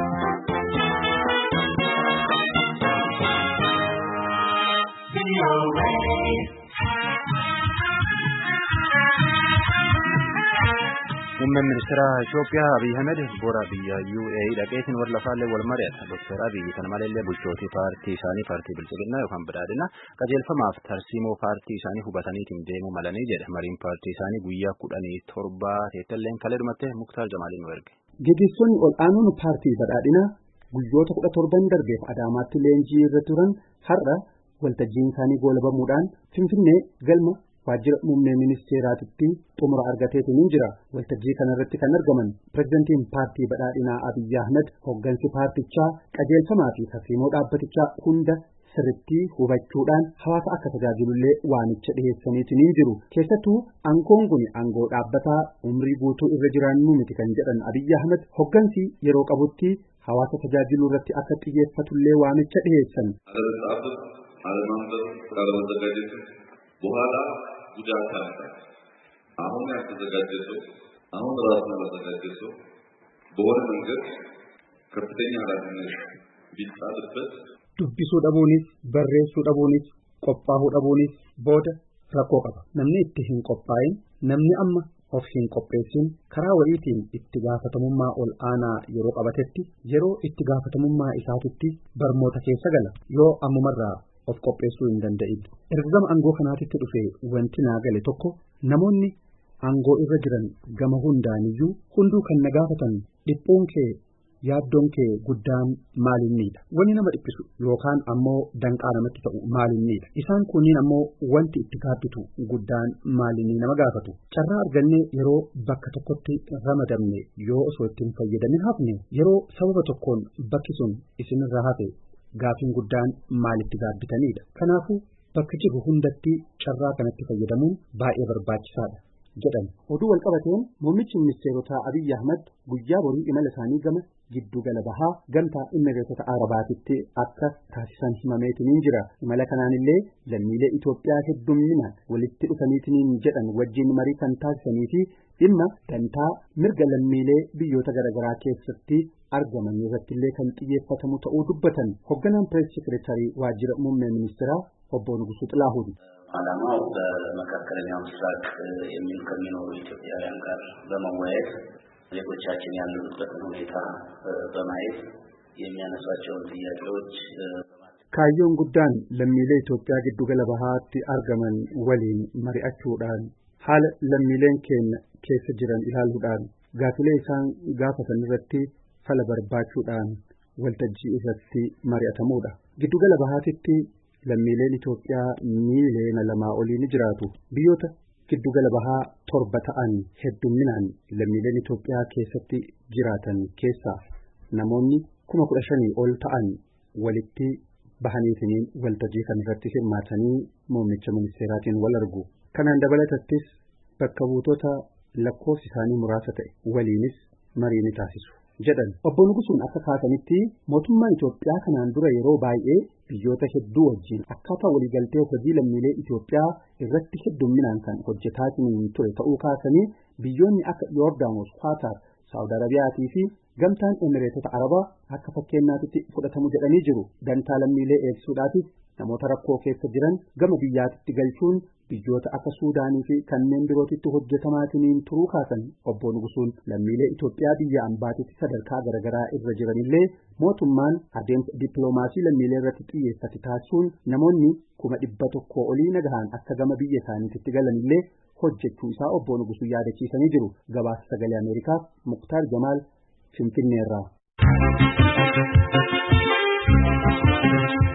Muummeen ministeera Itoophiyaa Abiy Ahmed bora biyya UAE dhaqeetiin warra lafaallee wal mari'ata. Dr. Abiy kana malallee bulchootii paartii isaanii paartii bilchiginaa yookaan badhaadhina qajeelfamaaf tarsiimoo paartii isaanii hubataniitiin deemuu malanii jedha. Mariin paartii isaanii guyyaa kudhanii torbaa teettalleen kalee dhumattee Muktaar Jamaaliin nu erge. Gaggeessonni ol aanuun paartii badhaadhinaa guyyoota kudha torban darbeef Adaamaatti leenjii irra turan har'a waltajjiin isaanii goolabamuudhaan Finfinnee galma waajjira muummee ministeeraatitti xumura argateetu ni jira. Waltajjii kanarratti kan argaman pirezidantiin paartii badhaadhinaa Abiyyi Ahmed hoggansi paartichaa qajeelfamaa fi tarsiimoo dhaabbatichaa hunda sirritti hubachuudhaan hawaasa akka tajaajilullee waamicha dhiheessaniitu ni jiru. Keessattuu aangoon kun aangoo dhaabbataa umrii guutuu irra jiraannu miti kan jedhan Abiyyi Ahmed hoggansi yeroo qabutti hawaasa tajaajiluu irratti akka xiyyeeffatullee waamicha dhiheessan. በኋላ ጉዳት አለ። አሁን ያልተዘጋጀ ሰው አሁን ራሱን ያልተዘጋጀ ሰው በሆነ መንገድ ከፍተኛ ኃላፊነት ቢጣልበት dubbisuu dhabuunis barreessuu dhabuunis qophaa'uu dhabuunis booda rakkoo qaba namni itti hin qophaa'in namni amma of hin qopheessin karaa wayiitiin itti gaafatamummaa ol aanaa yeroo qabatetti yeroo itti gaafatamummaa isaatitti barmoota keessa gala yoo ammumarraa of qopheessuu hin danda'in erga gama aangoo kanaatitti dhufe wanti naa gale tokko namoonni aangoo irra jiran gama hundaaniyyuu hunduu kan na gaafatan dhiphuun kee yaaddoon kee guddaan maalinniidha wanni nama dhiphisu yookaan ammoo danqaa namatti ta'u maalinniidha isaan kunniin ammoo wanti itti gaabbitu guddaan maalinnii nama gaafatu carraa argannee yeroo bakka tokkotti ramadamne yoo osoo ittiin fayyadamin hafne yeroo sababa tokkoon bakki sun isinirra hafe gaafiin guddaan maalitti gaabbitanidha kanaafuu bakka jirru hundatti carraa kanatti fayyadamuun baay'ee barbaachisaadha jedhan oduu walqabateen muummichi ministeerotaa abiyyi ahmad guyyaa borii imala isaanii gama giddu gala bahaa gamtaa immireetota arabaatitti akka taasisan himameetiniin jira imala kanaanillee lammiilee Itoophiyaa heddumminaan walitti dhufaniitiniin jedhan wajjin marii kan taasisanii fi dhimma dantaa mirga lammiilee biyyoota garaagaraa keessatti argaman irrattillee kan xiyyeeffatamu ta'uu dubbatan hoogganaan pirees sekireetarii waajjira muummee ministeeraa obbo Nugusuu Xilaahuun ዓላማው በመካከለኛው ምስራቅ የሚሉ ከሚኖሩ ኢትዮጵያውያን ጋር በመወያየት ዜጎቻችን ያሉበትን ሁኔታ በማየት የሚያነሷቸውን ጥያቄዎች kaayyoon guddaan lammiilee Itoophiyaa giddu gala bahaatti argaman waliin mari'achuudhaan haala lammiileen keenya keessa jiran ilaaluudhaan gaafilee isaan gaafatan irratti fala barbaachuudhaan waltajjii irratti mari'atamuudha. Giddu gala bahaatitti lammiileen Itoophiyaa miiliyoona lamaa olii ni jiraatu. Biyyoota giddugala bahaa torba ta'an heddumminaan lammiileen Itoophiyaa keessatti jiraatan keessaa namoonni kuma kudha shanii ol ta'an walitti bahaniitiniin waltajjii kan irratti hirmaatanii muummicha ministeeraatiin wal argu. Kanaan dabalatattis bakka buutota lakkoofsi isaanii muraasa ta'e waliinis marii ni taasisu. jedhan obbo Nugusuun akka kaasanitti mootummaan Itoophiyaa kanaan dura yeroo baay'ee biyyoota hedduu wajjin akkaataa waliigaltee hojii lammiilee Itoophiyaa irratti heddumminaan kan hojjetaa ture ta'uu kaasanii biyyoonni akka Yoordaanos, Kwaatar, Saawud Arabiyaatii fi gamtaan Emireetota Arabaa akka fakkeenyaatti fudhatamu jedhanii jiru. Dantaa lammiilee eegsisuudhaafis namoota rakkoo keessa jiran gama biyyaatitti galchuun biyyoota akka Suudaanii fi kanneen birootitti hojjetamaatiniin turuu kaasan obbo Nugusuun lammiilee Itoophiyaa biyya ambaatitti sadarkaa garaagaraa irra jiranillee mootummaan adeemsa dippiloomaasii lammiilee irratti xiyyeeffate taasisuun namoonni kuma dhibba tokkoo olii nagahaan akka gama biyya isaaniitti galanillee hojjechuu isaa obbo Nugusuu yaadachiisanii jiru. Gabaasa sagalee Ameerikaaf Muktaar Jamaal Finfinneerraa.